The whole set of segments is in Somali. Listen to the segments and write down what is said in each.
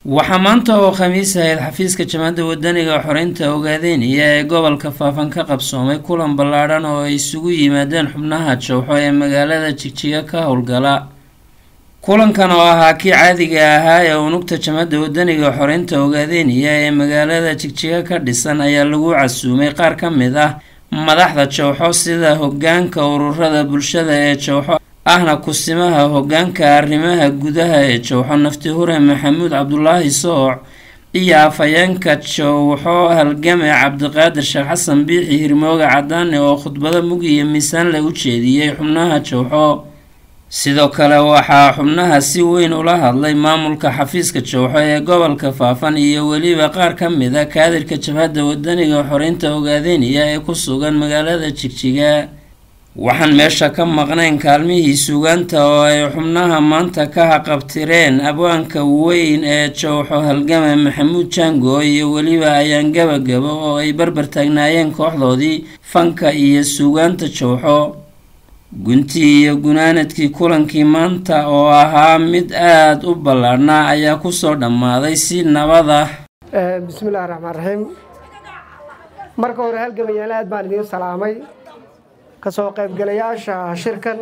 waxaa maanta oo khamiis ahayd xafiiska jamaacadda wadaniga xoreynta ogaadeynaya ee gobolka faafan ka qabsoomay kulan ballaadhan oo ay isugu yimaadeen xubnaha jowxo ee magaalada jigjiga ka howlgala kulankan oo ahaa kii caadiga ahaa ee unugta jamaacadda wadaniga xoreynta ogaadeynaya ee magaalada jigjiga ka dhisan ayaa lagu casuumay qaar ka mid ah madaxda jowxo sida hogaanka ururada bulshada ee jowxo ahna kusimaha hogaanka arrimaha gudaha ee jowxo nafti hure maxamuud cabdulaahi sooc iyo afhayeenka jowxo halgame cabdiqaadir sheekh xasan biixi hirmooga cadaane oo khudbado mug iyo miisaan la u jeediyey xubnaha jowxo sidoo kale waxaa xubnaha si weyn ula hadlay maamulka xafiiska jowxo ee gobolka faafan iyo weliba qaar ka mid a kaadirka jabhadda wadaniga xoreynta ogaadeynaya ee ku sugan magaalada jigjiga waxaan meesha ka maqnayn kaalmihii suugaanta oo ay xubnaha maanta ka haqabtireen abwaanka weyn ee jowxo halgame maxamuud jango iyo weliba ayaan gabagabo oo ay barbar taagnaayeen kooxdoodii fanka iyo suugaanta jowxo guntii iyo gunaanadkii kulankii maanta oo ahaa mid aada u ballaadhnaa ayaa kusoo dhammaaday si nabad ah bismillahi raxmaan raxiim marka hore halgamayaal aad baan idiin salaamay kasoo qaybgalayaasha shirkan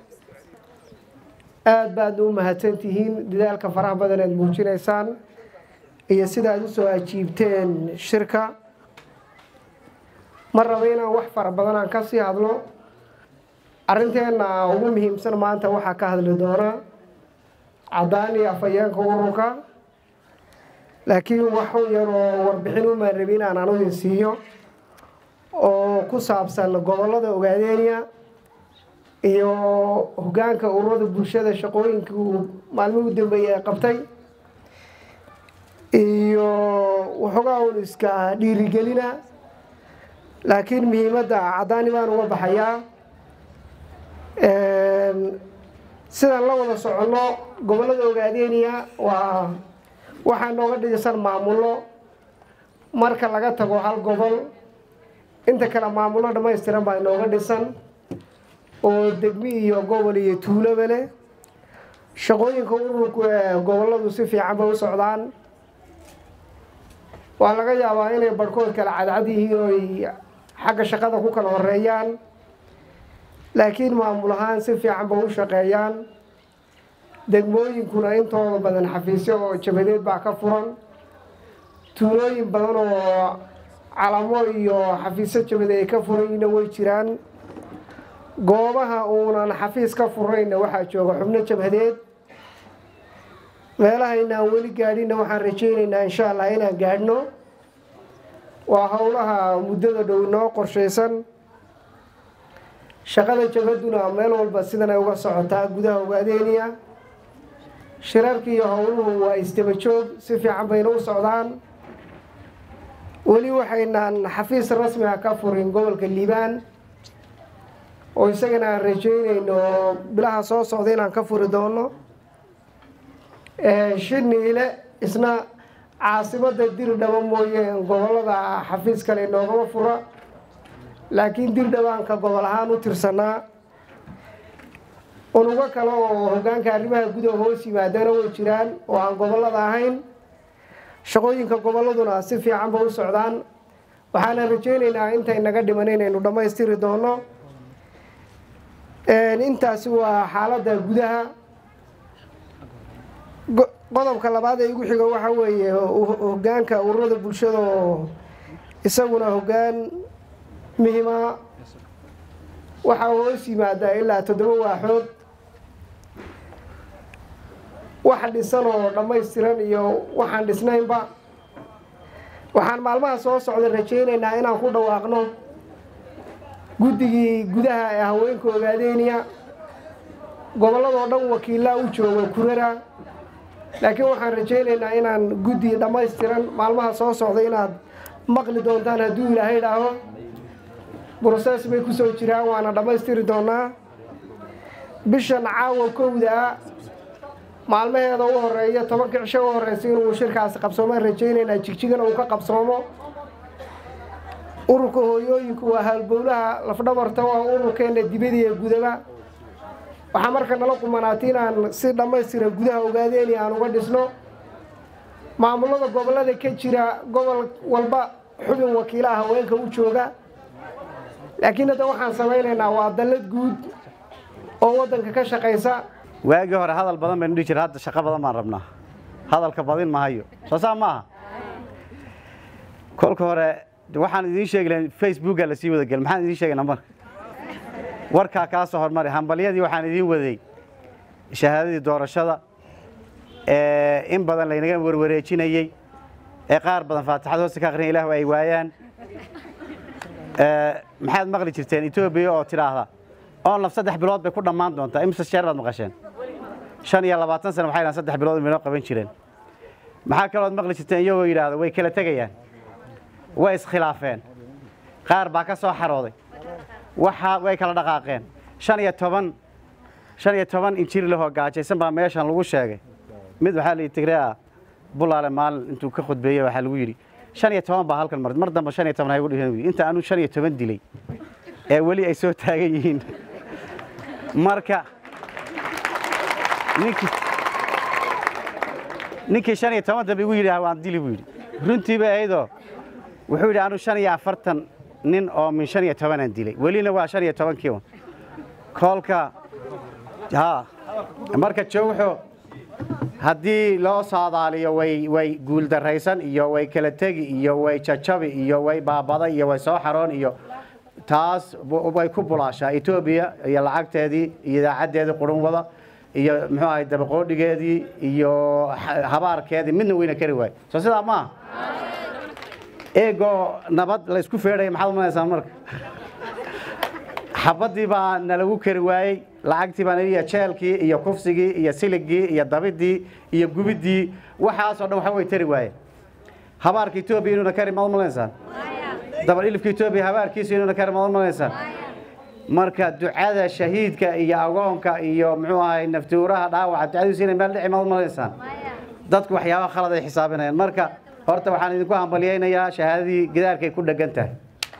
aad baad u mahadsantihiin dadaalka faraha badan aad muujinaysaan iyo sida aad usoo ajiibteen shirka ma raba inaan wax fara badan aan ka sii hadlo arrinteenna ugu muhiimsan maanta waxaa ka hadli doona caddaan iyo afhayeenka ururka laakiin waxu yar oo warbixin umaan rabi inaan anudin siiyo oo ku saabsan gobollada ogaadeenya iyo hogaanka ururada bulshada shaqooyinkii uu maalmihii u dambeeyey ay qabtay iyo waxoogaa un iska dhiirigelina laakiin muhiimadda caddaani baan uga baxayaa sidaan la wada soconno gobollada ogaadeenya waa waxaa nooga dhisan maamullo marka laga tago hal gobol inta kale maamullo dhammaystiran baa inooga dhisan oo degmi iyo gobol iyo tuuloba leh shaqooyinka ururku ee gobolladu si fiican bay u socdaan waa laga yaabaa inay barhkood kala cadcad yihiin oo ay xagga shaqada ku kala horeeyaan laakiin maamul ahaan si fiican bay u shaqeeyaan degmooyinkuna intooda badan xafiisyo oo jabadeed baa ka furan tuulooyin badan oo calamo iyo xafiisyo jabade ay ka furayna way jiraan goobaha uunan xafiis ka furayna waxaa jooga xubno jabhadeed meelahaynaan weli gaadhinna waxaan rajaynaynaa insha allah inaan gaadhno waa howlaha muddada dhow noo qorshaysan shaqada jabhaduna meel walba sidan ay uga socotaa gudaha ogaadeeniya shirarka iyo howluhu waa isdaba joog si fiican bayna u socdaan weli waxaynaan xafiis rasmi ah ka furin gobolka liibaan oo isagana aan rajaynayno bilaha soo socda inaan ka furi doono shiniile isna caasimada dirdhaba mooye gobolada xafiis kale noogama fura laakiin dirdhabaanka gobol ahaan u tirsanaa unugo kale oo hogaanka arrimaha gudaha hoos yimaadana way jiraan oo aan gobolada ahayn shaqooyinka gobolladuna si fiican bay u socdaan waxaana rajaynaynaa intay naga dhiman inaynu dhammaystiri doono intaasi waa xaaladda gudaha qodobka labaad ee igu xiga waxaa weeye hogaanka ururada bulshada oo isaguna hogaan muhima waxaa hoos yimaadaa ilaa toddoba waaxood wax dhisan oo dhammaystiran iyo waxaan dhisnaynba waxaan maalmaha soo socda rajaynaynaa inaan ku dhawaaqno guddigii gudaha ee haweenka ogaadeeniya gobolladoo dhan wakiilaa u jooga kurara laakiin waxaan rajaynaynaa inaan guddi dhammaystiran maalmaha soo socda inaad maqli doontaan hadduu ilaahay idhaaho broses bay ku soo jiraan waana dhammaystiri doonaa bishan caawa kowdaa maalmaheeda u horeeya tobanka cisho u horeysa inuu shirkaasi qabsoomaan rajaynaynaa jigjigana uu ka qabsoomo ururka hooyooyinku waa haalbowlaha lafdhabarta waa ururkeena dibadiiyo gudaba waxaa marka nala qumanaatay inaan si dhammaystiran gudaha ogaadeeni aan uga dhisno maamulada gobollada ka jira gobol walba xubin wakiilaha haweenka u jooga laakiin hadda waxaan samaynaynaa waa dallad guud oo waddanka ka shaqaysa waagii hore hadal badan baynu dhihi jira hadda shaqo badan baan rabnaa hadalka badin mahayo soo saa maaha kolka hore waxaan idiin sheegi lahayn facebooka lasii wada gel maxaan idiin sheegaynaa marka warkaa kaa soo hormari hambalyadii waxaan idiin waday shahaadadii doorashada ee in badan laynaga warwareejinayey ee qaar badan faatixad hoosta ka aqriyan ilaahu ay waayaan maxaad maqli jirteen etoobiya oo tidhaahda onlaf saddex bilood bay ku dhammaan doontaa imse sheer baad maqasheen shan iyo labaatan sana waxay dhahan saddex bilood inoo qaban jireen maxaa kalood maqli jirteen iyagoo yidhaahda way kala tegayaan way iskhilaafeen qaar baa ka soo xarooday waxa way kala dhaqaaqeen shan iyo toban shan iyo toban injir lahoo gaajaysan baa meeshan lagu sheegay mid waxaa la yidhi tigreea bulaale maalin intuu ka khudbeeyey waxaa lagu yidhi shan iyo toban baa halkan martay mar dambe shan iyo toban haygu dhihin inta anu shan iyo toban dilay ee weli ay soo taagan yihiin marka ninkii ninkii shan iyo toban dambe igu yidhi waan dili buu yidhi runtiiba aydoo wuxuu yidhi anu shan iyo afartan nin oo min shan iyo tobanaan dilay welina waa shan iyo tobankii un koolka ha marka jowxo haddii loo saadaaliyo way way guuldarraysan iyo way kala tegi iyo way jajabi iyo way baabaday iyo way soo xaroon iyo taas way ku bulaashaa etoobiya iyo lacagteedii iyo idaacaddeedii qurun wada iyo muxuu ahay dabaqoodhigeedii iyo habaarkeedii midna weyna kari waayo soo sidaa maaha eegoo nabad la isku feedhaya maxaad umanaysaan marka xabaddii baa nalagu kari waayey lacagtii baa naliya jeelkii iyo kufsigii iyo siligii iyo dabidii iyo gubiddii waxaasoo dhan waxa way tari waayeen habaarka etoobiya inuuna kari maad umalaysaan dabal ilifka etoobiya habaarkiisu inuuna kari maad umalaysaan marka ducada shahiidka iyo agoonka iyo muxuu ahay naftuuraha dhaawaca ducadiisu inay meel dhici maad umalaysaan dadku waxyaabaha khalad ay xisaabinayaan marka horta waxaan idinku hambalyaynayaa shahaadadii gidaarkay ku dhegan tahay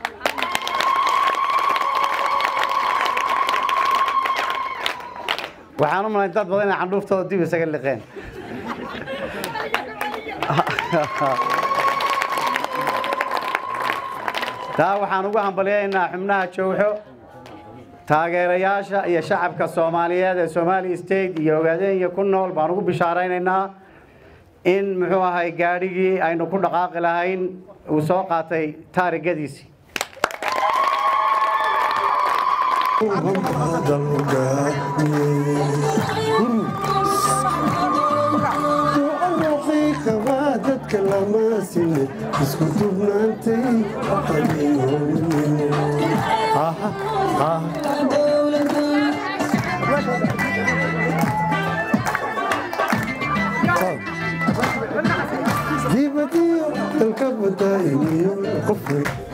waxaan u malayn dad badan inay candhuuftooda dib isaga liqeen taa waxaan ugu hambalyaynaa xubnaha jowxo taageerayaasha iyo shacabka soomaaliyeed ee somaali state iyo ogaadenya ku nool baan ugu bishaaraynaynaa in muxuu ahay gaadhigii aynu ku dhaqaaqi lahayn uu soo qaatay taarigadiisii dadka lama sine isku dubnaantay dibadiyo dalka badaainiyo qof